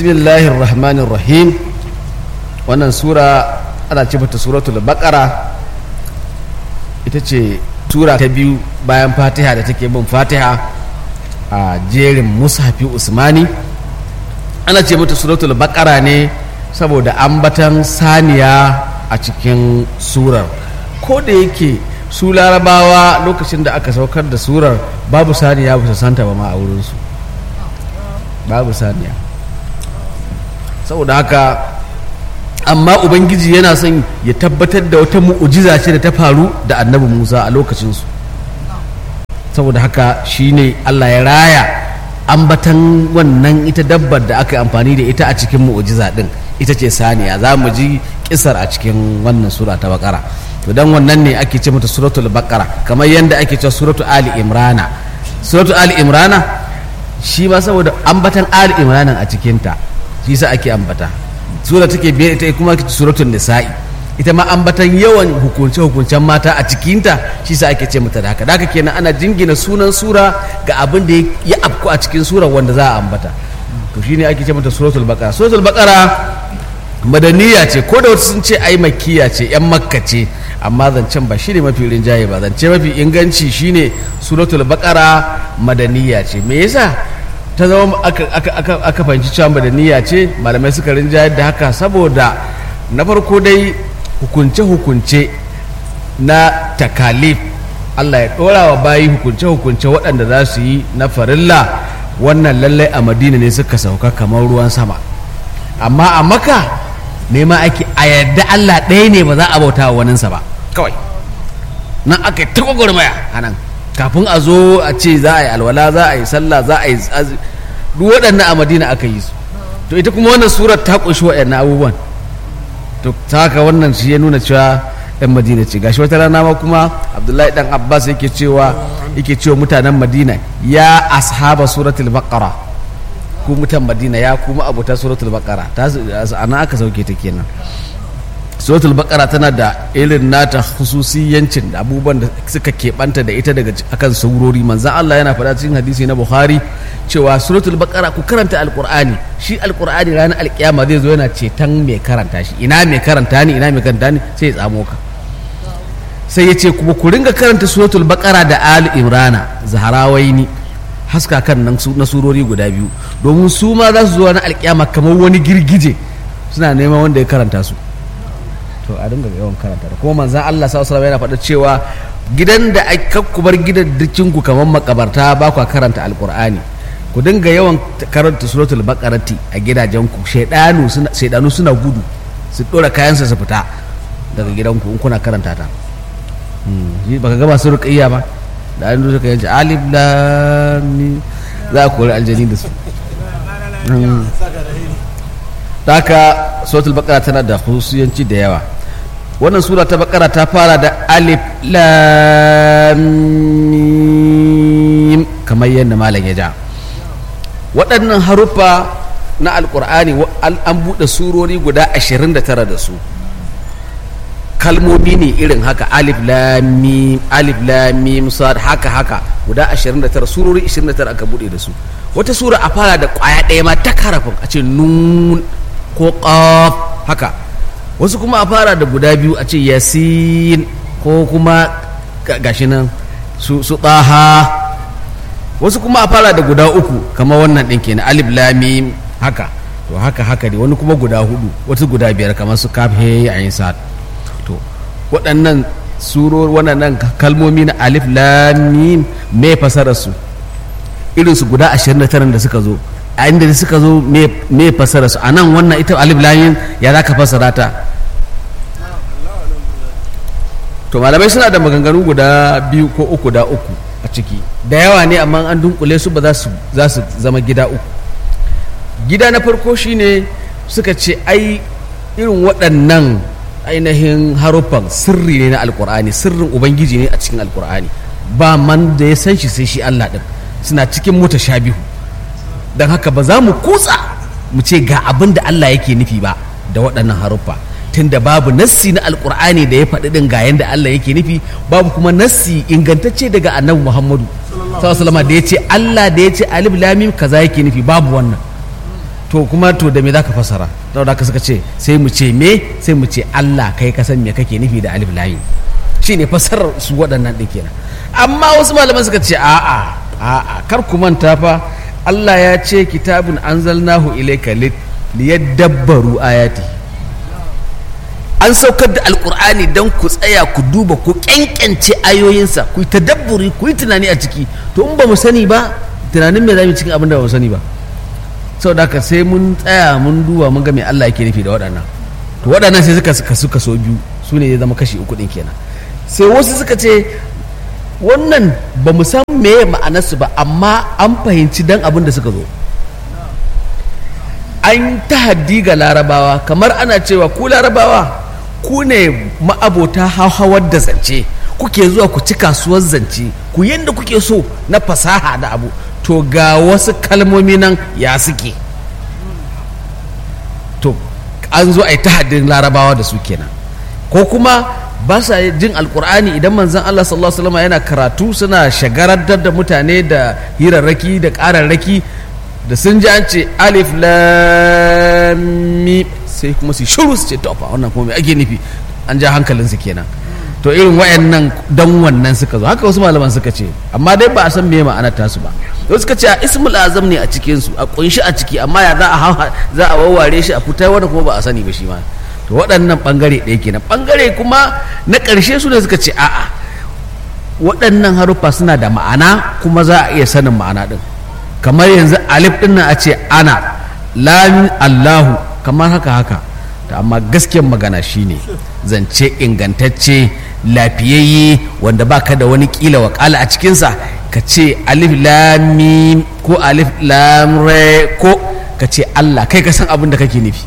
bismillahir rahmanir rahim wannan sura ana ce mata suratul baqara ita ce sura ta biyu bayan fatiha da take bin fatiha a jerin mushafi usmani ana ce mata suratul baqara ne saboda ambatan saniya a cikin surar ko da yake su larabawa lokacin da aka saukar da surar babu saniya ba su santa ba ma a wurinsu babu saniya saboda haka amma ubangiji yana son ya tabbatar da wata mu'ujiza ce da ta faru da annabi musa a lokacinsu saboda haka shine allah ya raya ambatan wannan ita dabbar da aka yi amfani da ita a cikin mu'ujiza din ita ce saniya za mu ji kisar a cikin wannan sura ta bakara to dan wannan ne ake ce mata suratul bakara kamar yadda ake cewa suratul ali imrana suratul ali imrana shi ma saboda ambatan ali imranan a cikinta shi sa ake ambata sura take biyar ita kuma suratul nisa'i ita ma ambatan yawan hukunce hukuncen mata a cikinta shi sa ake ce mata da haka da haka kenan ana jingina sunan sura ga abin da ya afku a cikin sura wanda za a ambata to shine ake ce mata suratul baqara suratul baqara madaniya ce ko da wasu sun ce ai makkiya ce yan makka ce amma zancen ba shine mafi rinjaye ba zance mafi inganci shine suratul baqara madaniya ce me yasa ta zama aka fahimci cewa madaniya ce malamai suka rinjaye da haka saboda na farko dai hukunce-hukunce na takalif Allah ya ɗora wa bayi hukunce-hukunce waɗanda za su yi na farilla wannan lallai a madina ne suka sauka kamar ruwan sama amma a maka nema ake a yadda Allah ɗaya ne ba za a bauta wa waninsa ba kawai nan aka yi ta gwagwarmaya a nan kafin a zo a ce za a yi alwala za a yi sallah za a yi duk waɗannan a madina aka yi su to ita kuma wannan surar ta ƙunshi waɗannan abubuwan to ta haka wannan shi ya nuna cewa yan madina ce gashi wata rana ma kuma abdullahi dan abbas yake cewa yake cewa mutanen madina ya ashaba suratul baqara ku mutan madina ya kuma abuta suratul baqara ta ana aka sauke ta kenan suratul baqara tana da irin nata hususiyancin da abubuwan da suka keɓanta da ita daga akan saurori manzan Allah yana faɗa cikin hadisi na Bukhari cewa suratul baqara ku karanta alqur'ani shi alqur'ani ranar alkiyama zai zo yana ceton mai karanta shi ina mai karanta ni ina mai karanta ni sai ya tsamo ka sai ya ce kuma ku ringa karanta suratul baqara da ali imrana zaharawaini haska kan nan na surori guda biyu domin su ma za su zo na alkiyama kamar wani girgije suna neman wanda ya karanta su to a dinga yawan karanta da kuma manzan Allah sallallahu alaihi yana faɗa cewa gidan da aka ku bar gidaddacin ku kamar makabarta ba ku karanta alqur'ani ku dinga yawan karanta suratul baqarati a gidajen ku shaydanu suna shaydanu suna gudu su dora kayan su fita daga gidanku in kuna karanta ta hmm baka ga masu ruqayya ba da an suka yanci alif lam mim za ku kori aljani da su haka suratul baqara tana da husuyanci da yawa wannan sura ta baqara ta fara da alif lam mim kamar yadda malam ya ja waɗannan haruffa na alkur'ani an buɗe surori guda 29 da su kalmomi ne irin haka alif lam mim alif lam mim sad haka haka guda 29 surori 29 aka buɗe da su wata sura a fara da ƙwaya ɗaya ma ta karafin a ce nun ko ƙaf haka wasu kuma a fara da guda biyu a ce yasin ko kuma gashi nan su su ɗaha wasu kuma a fara da guda uku kamar wannan ɗin kenan alif lamim haka to haka haka ne wani kuma guda hudu wasu guda biyar kamar su kaf he ayin sa'ad to waɗannan suror waɗannan kalmomi na alif lamim me fasarar su irin su guda 29 da suka zo a inda suka zo me fasara su a nan wannan ita alif layin ya za ka fasara ta to malamai suna da maganganu guda biyu ko uku da uku a ciki da yawa ne amma an dunkule su ba za su zama gida uku gida na farko shine suka ce ai irin waɗannan ainihin haruffan sirri ne na alkur'ani sirrin ubangiji ne a cikin alkur'ani ba man da ya san shi sai shi allah ɗin suna cikin mutashabihu don haka ba za mu kutsa mu ce ga abin da Allah yake nufi ba da waɗannan haruffa tunda babu nassi na alkur'ani da ya faɗi ɗin ga yanda Allah yake nufi babu kuma nassi ingantacce daga annabi Muhammadu sallallahu da ya ce Allah da ya ce alif lamim kaza yake nufi babu wannan to kuma to da me zaka fasara saboda haka suka ce sai mu ce me sai mu ce Allah kai ka san me kake nufi da alif layu shine fasarar su waɗannan ɗin kenan amma wasu malaman suka ce a'a a'a kar ku manta fa Allah ya ce kitabun anzalnahu ilayka liyadabbaru ayati an saukar da alkur'ani don ku tsaya ku duba ku kyankyance ayoyinsa ku yi tadabburi ku yi tunani a ciki to in ba mu sani ba tunanin me za mu cikin abin da ba mu sani ba sau da sai mun tsaya mun duba mun ga me Allah yake nufi da waɗannan to waɗannan sai suka suka suka so biyu su ne ya zama kashi uku ɗin kenan sai wasu suka ce wannan ba mu san meye ma'anarsu ba amma an fahimci dan abin da suka zo an tahaddi ga larabawa kamar ana cewa ku larabawa ku ne ma'abota hauhawar da zance kuke zuwa ku ci kasuwar zance ku yadda kuke so na fasaha da abu to ga wasu kalmomi nan ya suke to an zo a yi tahaddin larabawa da su kenan ko kuma ba sa jin alkur'ani idan manzon Allah sallallahu alaihi wasallam yana karatu suna shagarantar da mutane da hirarraki da ƙararraki da sun ji an ce alif lam sai kuma su shiru su ce to fa wannan kuma me ake nufi an ja hankalin su kenan to irin wayannan dan wannan suka zo haka wasu malaman suka ce amma dai ba a san me ma'anar tasu ba wasu suka ce a ismul azam ne a cikin su a kunshi a ciki amma ya za a za a wawware shi a fitar wanda kuma ba a sani ba shi ma to waɗannan ɓangare ɗaya kenan ɓangare kuma na ƙarshe su ne suka ce a'a waɗannan haruffa suna da ma'ana kuma za a iya sanin ma'ana ɗin kamar yanzu alif ɗin nan a ce ana lami allahu kamar haka haka to amma gaskiyar magana shine zance ingantacce lafiyayye wanda baka da wani kila wakala a cikinsa ka ce alif lamim ko alif lamre ko ka ce allah kai ka san abin da kake nufi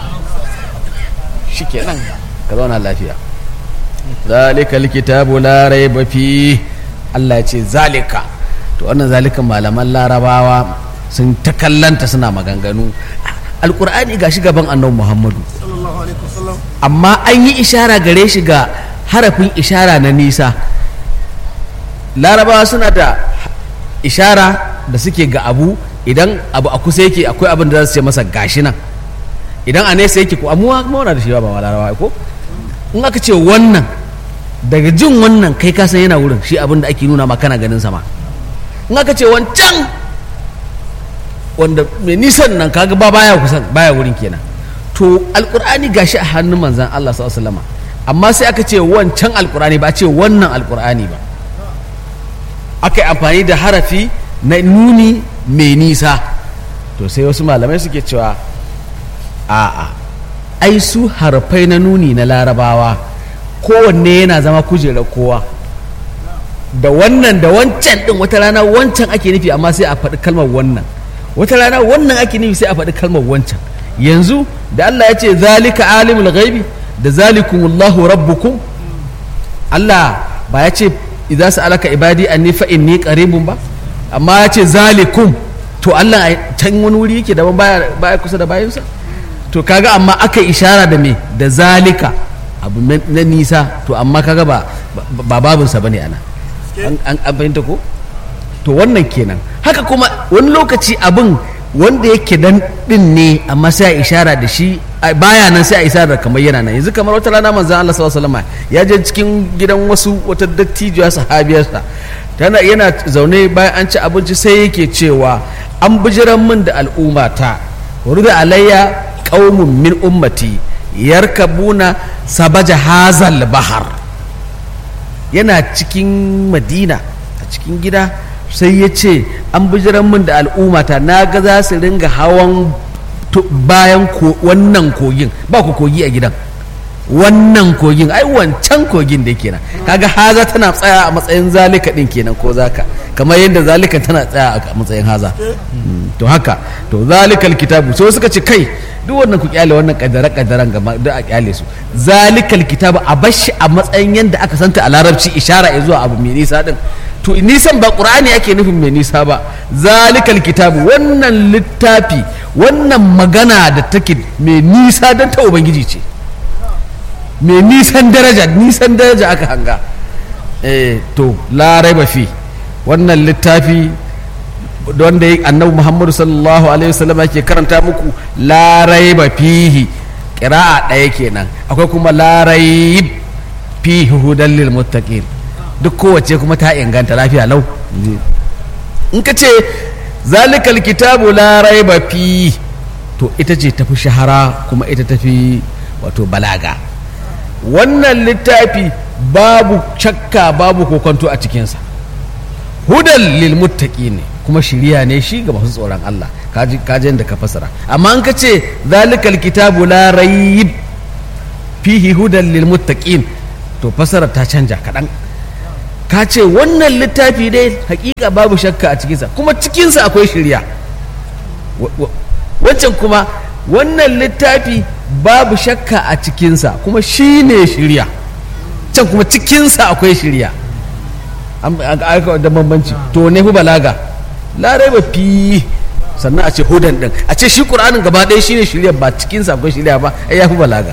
shi kenan ka zauna lafiya zalika likitabu la raiba fi Allah ya ce zalika to wannan zalikan malaman larabawa sun ta kallanta suna maganganu alkur'ani ga shi gaban annabi muhammadu amma an yi ishara gare shi ga harafin ishara na nisa larabawa suna da ishara da suke ga abu idan abu a kusa yake akwai abin da za su ce masa gashi nan idan a nesa yake ko amuwa mauna da shi ba ma larabawa ko in aka ce wannan daga jin wannan kai ka san yana wurin shi abin da ake nuna ma kana ganin sama in aka ce wancan wanda mai nisan nan kaga ba baya kusan baya wurin kenan to alkur'ani gashi a hannun manzan Allah sallallahu alaihi wasallam amma sai aka ce wancan alkur'ani ba a ce wannan alkur'ani ba aka yi amfani da harafi na nuni mai nisa to sai wasu malamai suke cewa a'a ai su harfai na nuni na larabawa kowanne yana zama kujerar kowa da wannan da wancan din wata rana wancan ake nufi amma sai a faɗi kalmar wannan wata rana wannan ake nufi sai a faɗi kalmar wancan yanzu da Allah ya ce zalika alimul ghaibi da zalikumullahu rabbukum Allah ba ya ce idza sa'alaka ibadi anni fa inni qaribun ba amma ya ce zalikum to Allah can wani wuri yake daban baya baya kusa da bayansa to kaga amma aka ishara da me da zalika abu na nisa to amma kaga ba ba babinsa bane ana an fahimta ko to wannan kenan haka kuma wani lokaci abin wanda yake dan din ne amma sai a ishara da shi baya nan sai a ishara kamar yana nan yanzu kamar wata rana manzon Allah sallallahu alaihi wasallam ya je cikin gidan wasu wata dattijuwa sahabiyarsa tana yana zaune bayan an ci abinci sai yake cewa an bijiran min da al'ummata da alayya qaumun min ummati yarkabuna sabaja hazal bahar yana cikin madina a cikin gida sai ya ce an bijiran min da al'ummata na ga za su ringa hawan bayan wannan kogin ba ku kogi a gidan wannan kogin ai wancan kogin da kenan kaga haza tana tsaya a matsayin zalika din kenan ko zaka kamar yadda zalika tana tsaya a matsayin haza to haka to zalikal kitabu so suka ce kai duk wannan ku kyale wannan kadara kadaran gaba duk a kyale su zalikal kitabu a bashi a matsayin yadda aka santa a larabci ishara ya zuwa abu mai nisa din to nisan ba qur'ani ake nufin mai nisa ba zalikal kitabu wannan littafi wannan magana da take mai nisa don ta ubangiji ce mai nisan daraja nisan daraja aka hanga eh to larai ba fi wannan littafi wanda annabi muhammadu sallallahu alaihi wasallam yake karanta muku la raiba fihi qira'a ɗaya kenan akwai kuma la raib fihi hudan lil muttaqin duk kowace kuma ta inganta lafiya lau in ka ce zalikal kitabu la raiba fi to ita ce tafi shahara kuma ita tafi wato balaga wannan littafi babu shakka babu kokonto a cikinsa hudan lil ne kuma shiriya ne shi ga masu tsoron Allah kaji kaji da ka fasara amma an ka ce zalikal kitabu la raib fihi hudan lil muttaqin to fasara ta canja kaɗan ka ce wannan littafi dai hakika babu shakka a cikinsa kuma cikinsa akwai shirya wancan kuma wannan littafi babu shakka a cikinsa kuma shi ne shirya can kuma cikinsa akwai shirya da bambanci to ne fi balaga larai ba fi sannan a ce hudan din a ce shi ƙur'anin gaba ɗaya shi ne shirya ba cikinsa akwai shirya ba ai ya fi balaga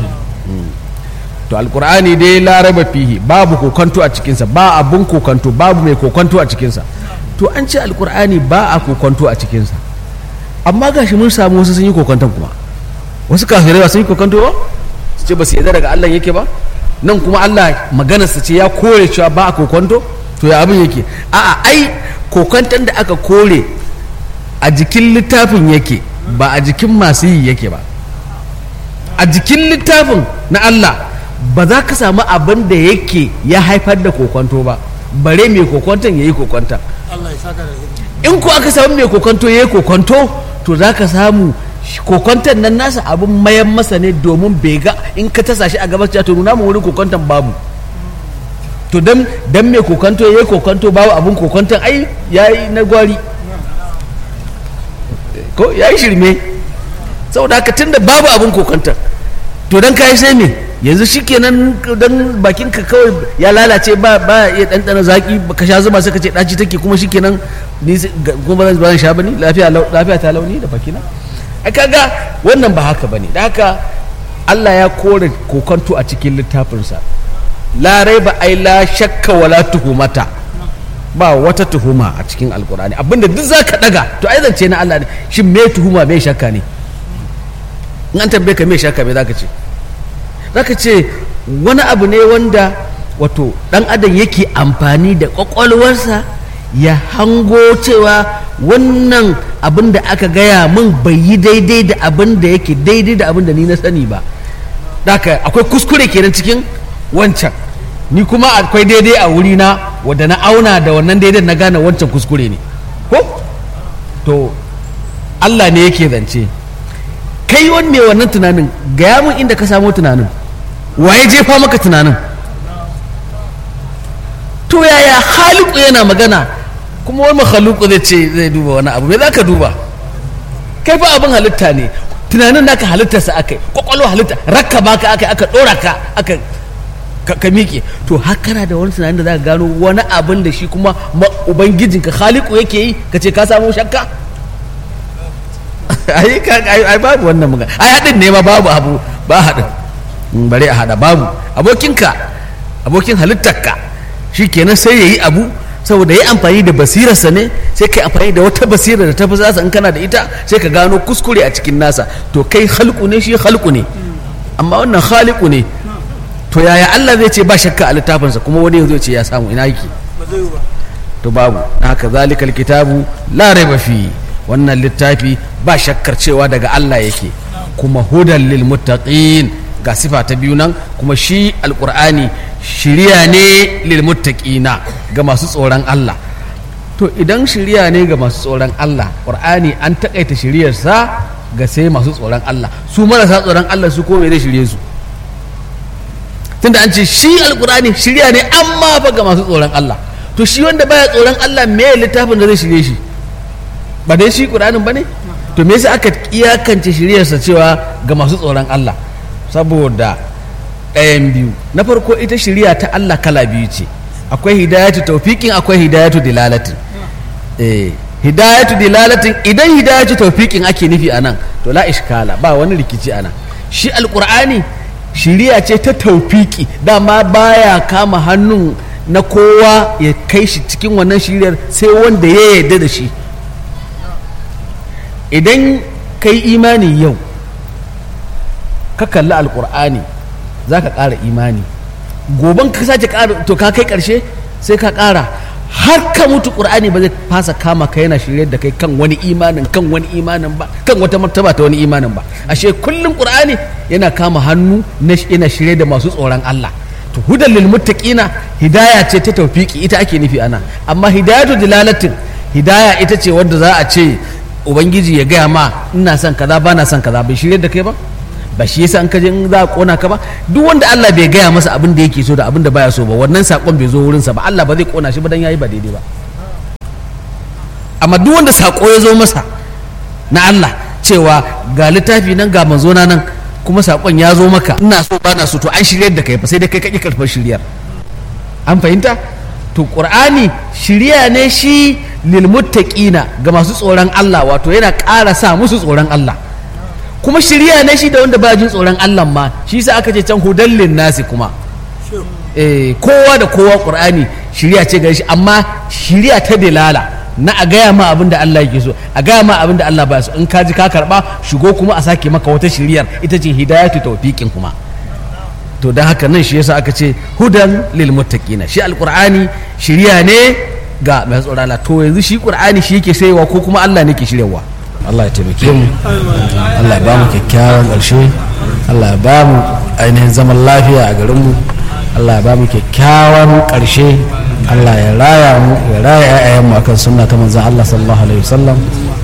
to alkur'ani dai laraba fihi babu kokonto a cikinsa ba abun kokonto babu mai kokonto a cikinsa to an ce alkur'ani ba a kokonto a cikinsa amma gashi mun samu wasu sun yi kokonton kuma wasu kafirai ba sun yi kokonto ba su ce ba su yarda daga Allah yake ba nan kuma Allah maganarsa ce ya kore cewa ba a kokonto to ya abin yake a'a ai kokonton da aka kore a jikin littafin yake ba a jikin masu yi yake ba a jikin littafin na Allah ba za ka samu abin da yake ya haifar da kokonto ba bare mai kokonton ya yi kokonton in ko aka samu mai kokonto ya yi kokonto to za ka samu kokonton nan nasa abin mayan masa ne domin bai ga in ka tasa shi a gabas to nuna mu wurin kokonton babu to dan dan mai kokonto ya yi kokonto babu abin kokonton ai ya yi na gwari ko ya yi shirme saboda haka tunda babu abin kokonton to dan ka yi sai me yanzu shikenan dan bakin ka kawai ya lalace ba ba iya ɗanɗana zaki ka sha zuma sai ka ce ɗaci take kuma shikenan ni kuma ba zan sha bane lafiya lafiya ta launi da bakina ai kaga wannan ba haka bane da haka Allah ya kore kokonto a cikin littafinsa la raiba ai la shakka wala tuhumata ba wata tuhuma a cikin alkur'ani abinda duk zaka daga to ai zance na Allah ne shin me tuhuma me shakka ne in an tambaye ka me shakka me zaka ce zaka ce wani abu ne wanda wato dan adam yake amfani da kwakwalwarsa ya hango cewa wannan abin da aka gaya min bai yi daidai da abin da yake daidai da abin da ni na sani ba daka akwai kuskure kenan cikin wancan ni kuma akwai daidai a wurina wadda na auna da wannan daidai na gane wancan kuskure ne ko to Allah ne yake zance kai wanne wannan tunanin gaya min inda ka samo tunanin waye jefa maka tunanin to yaya haliku yana magana kuma wani makhaluku zai ce zai duba wani abu me za ka duba kai fa abin halitta ne tunanin naka halittarsa aka yi kwakwalwa halitta rakka baka aka aka dora ka aka ka miƙe to hakana da wani tunanin da za ka gano wani abin da shi kuma ubangijinka haliku yake yi ka ce ka samu shakka ai babu wannan magana ai haɗin ne ma babu abu ba haɗin bare a haɗa babu abokinka abokin halittarka shi kenan sai ya yi abu saboda ya amfani da basirarsa ne sai ka amfani da wata basira da ta fi zasa in kana da ita sai ka gano kuskure a cikin nasa to kai halku ne shi halku ne amma wannan haliku ne to yaya Allah zai ce ba shakka a littafinsa kuma wani zai ce ya samu ina yake to babu haka zalikal kitabu la raiba fi wannan littafi ba shakkar cewa daga Allah yake kuma hudan lil muttaqin ga sifa ta biyu nan kuma shi alqur'ani shiriya ne lil muttaqina ga masu tsoron Allah to idan shiriya ne ga masu tsoron Allah qur'ani an takaita shiriyarsa ga sai masu tsoron Allah su marasa tsoron Allah su ko da shirye su tunda an ce shi alqur'ani shiriya ne amma fa ga masu tsoron Allah to shi wanda baya tsoron Allah me littafin da zai shirye shi ba dai shi qur'anin bane to me yasa aka iyakance shiryarsa cewa ga masu tsoron Allah saboda ɗayan biyu na farko ita shiriya ta Allah kala biyu ce akwai hidayatu taufiƙin akwai hidayatu dilalatin eh hidayatu dilalatin idan hidayatu taufiƙin ake nufi a nan to la ishkala ba wani rikici a nan shi alƙur'ani shiriya ce ta taufiƙi dama baya kama hannun na kowa ya kai shi cikin wannan shiriyar sai wanda ya yarda da shi idan kai imani yau ka kalli alkur'ani za ka ƙara imani goban ka sake ƙara to ka kai ƙarshe sai ka ƙara har ka mutu ƙur'ani ba zai fasa kama ka yana shirye da kai kan wani imanin kan wani imanin ba kan wata martaba ta wani imanin ba ashe kullum ƙur'ani yana kama hannu na yana shirye da masu tsoron Allah to hudan lil muttaqina hidaya ce ta tawfiki ita ake nufi ana amma hidayatu dilalatin hidaya ita ce wanda za a ce ubangiji ya gaya ma ina son kaza ba na son kaza bai shirye da kai ba ba shi yasa an kaje in za a kona ka ba duk wanda Allah bai gaya masa abin da yake so da abin da baya so ba wannan sakon bai zo wurinsa ba Allah ba zai kona shi ba dan yayi ba daidai ba amma duk wanda sako ya zo masa na Allah cewa ga littafi nan ga manzo na nan kuma sakon ya zo maka ina so ba na so to an shiryar da kai fa sai dai kai kake karfar shiryar an fahimta to qur'ani shirya ne shi lil muttaqina ga masu tsoron Allah wato yana ƙara sa musu tsoron Allah kuma shirya ne shi da wanda ba jin tsoron Allah ma shi sa aka ce can hudallin nasi kuma eh kowa da kowa qur'ani shirya ce gare shi amma shirya ta dalala na a gaya ma abin da Allah yake so a gaya ma abin da Allah ba so in ka ji ka karba shigo kuma a sake maka wata shiryar ita ce hidayatu tawfiqin kuma to don haka nan shi yasa aka ce hudan lil muttaqina shi alqur'ani shirya ne ga mai tsoron Allah to yanzu shi qur'ani shi yake sayewa ko kuma Allah ne ke shiryawa Allah ya taimake mu Allah ya ba mu kyakkyawan ƙarshe Allah ya ba mu ainihin zaman lafiya a garinmu Allah ya ba mu kyakkyawan ƙarshe Allah ya raya mu ya raya ƴaƴayen mu akan sunna ta manzon Allah sallallahu alaihi wasallam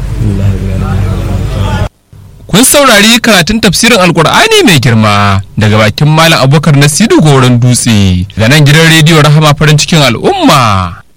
kun saurari karatun tafsirin alkur'ani mai girma daga bakin malam abubakar nasiru goron dutse ga nan gidan rediyo rahama farin cikin al'umma